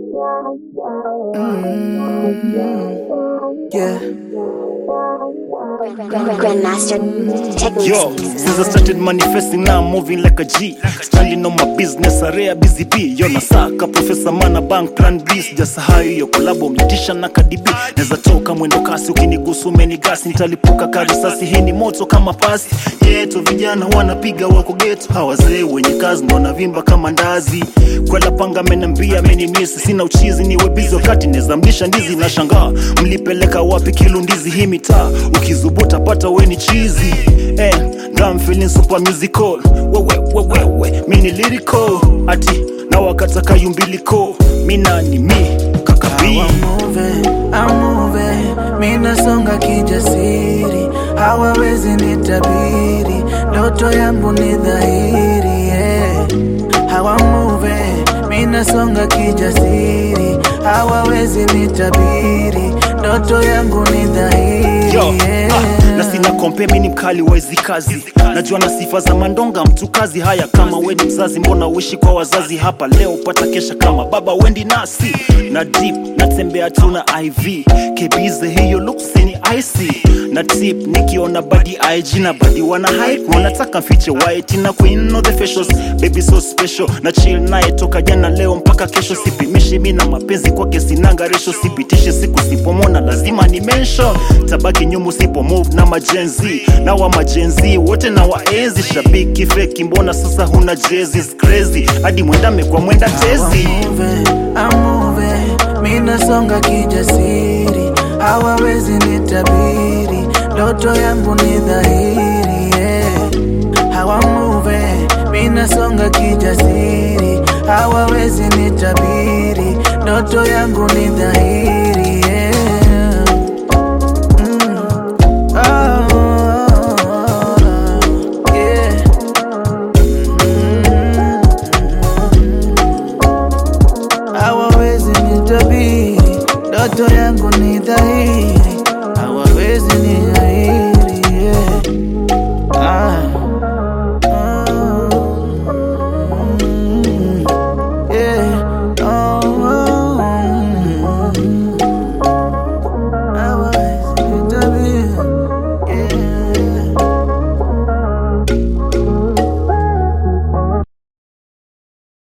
Yeah. Grandmaster techniques. Yo, since I started manifesting now I'm moving like a G Standing on my business, a rare busy bee Yo nasaka Professor Mana Bank Plan B Sijasahau hiyo kolabo mlitisha na kadibi Neza toka mwendo kasi ukinigusu umenigasi Nitalipuka karisasi hii ni moto kama pasi Yeto vijana wanapiga wako geto Hawazee wenye kazi ndo wanavimba kama ndazi Kwela panga amenambia amenimisi Sina uchizi niwe busy wakati neza mlisha ndizi na shangaa Mlipeleka wapi kilundizi hii mitaa Ukizubuta pata weni chizi eh, ndo I'm feeling super musical wewe wewe wewe mini lyrical ati na wakataka yumbiliko mina ni mi kakabi I'm moving, I'm moving, minasonga kijasiri, hawawezi nitabiri, ndoto yangu ni dhahiri yeah. How I'm moving, minasonga kijasiri, hawawezi nitabiri, ndoto yangu ni dhahiri Yo, yeah. ah, na sina kompe mini mkali wa hizi kazi najua na sifa za mandonga mtu kazi haya kama weni mzazi mbona uishi kwa wazazi hapa leo pata kesha kama baba wendi nasi na deep natembea tu na iv kebize hiyo luksini ic na tip nikiona badi ig na badi wana hype wanataka mfiche white na queen no the facials baby so special na chill naye toka jana leo mpaka kesho sipimishi mi na mapenzi kwake sinanga resho sipitishi siku sipomona lazima ni mention tabaki nyumu sipo move na majenzi na wa majenzi wote na waenzi shabiki feki mbona sasa huna jezi It's crazy hadi mwendame kwa mwenda tezi I'm moving, I'm moving, minasonga kijasiri, hawawezi nitabiri, ndoto yangu ni dhahiri yeah. How I'm moving, minasonga kijasiri, hawawezi nitabiri, ndoto yangu ni dhahiri